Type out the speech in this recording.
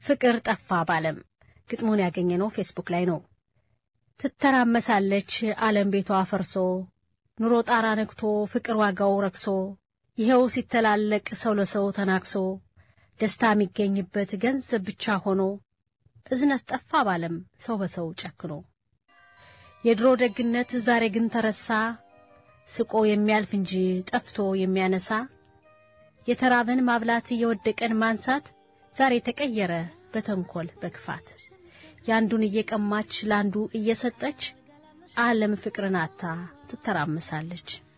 ፍቅር ጠፋ ባለም ግጥሙን ያገኘነው ፌስቡክ ላይ ነው። ትተራመሳለች ዓለም ቤቷ ፈርሶ ኑሮ ጣራ ነግቶ ፍቅር ዋጋው ረክሶ ይኸው ሲተላለቅ ሰው ለሰው ተናክሶ ደስታ የሚገኝበት ገንዘብ ብቻ ሆኖ እዝነት ጠፋ ባለም ሰው በሰው ጨክኖ የድሮ ደግነት ዛሬ ግን ተረሳ ስቆ የሚያልፍ እንጂ ጠፍቶ የሚያነሳ የተራበን ማብላት የወደቀን ማንሳት ዛሬ ተቀየረ በተንኰል በክፋት የአንዱን እየቀማች ለአንዱ እየሰጠች ዓለም ፍቅርን አታ ትተራመሳለች።